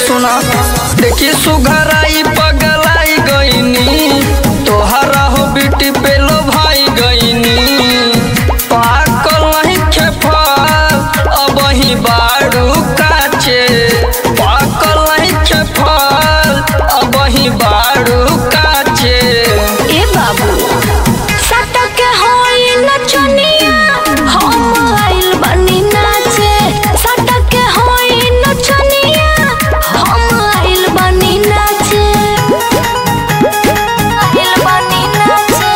सुना देखी सुघराई पगलाई गईनी तोहरा हो बेटी पे लो भाई गईनी पाकल नहीं खेफल अब ही बाड़ू काचे पाकल नहीं खेफल अब ही बाड़ू काचे ए बाबू सटक होई नचनिया हम आइल बनी नाचे सटक होई नचनिया हम आइल बनी नाचे आइल बनी नाचे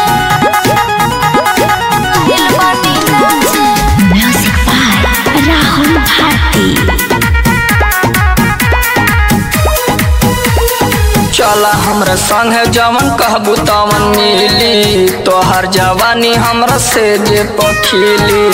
आइल बनी नाचे म्यूजिक बाय राहुल भारती चला हमरा संग है जवन कहबू तवन मिली तोहर जवानी हमरा से जे पखीली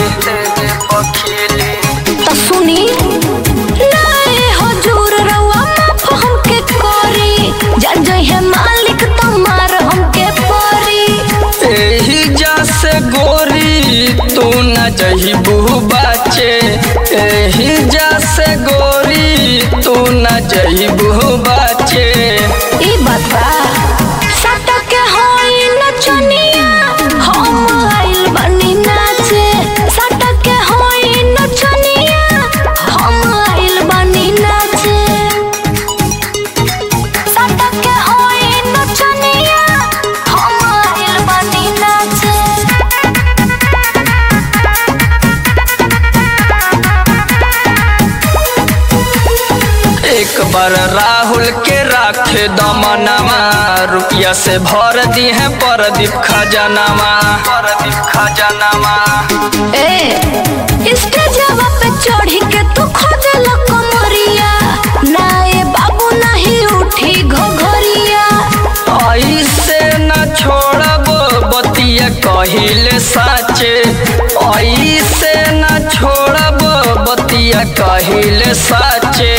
तो सुनी नाए हजूर रउआ माफ हमके करी जन जय है मालिक तमार हमके परी एही जा से गोरी तू न जही बहू बाचे एही जा से गोरी तू न जही बहू बाचे ई बात बा सटक होई नचनिया हम आइल बनी नाचे सटक होई नचनिया हम आइल बनी नाचे सटक होई नचनिया हम आइल बनी नाचे एक बार राहुल के राखे दमनमा रुपया से भर दी है परदीप खजानामा परदीप खजानामा ए स्टेजवा पे चढ़ी के तू खोजल कमरिया नाए बाबू नहीं उठी घोघरिया ऐसे न छोड़ब बतिया कहिले साचे ऐसे न छोड़ब बतिया कहिले साचे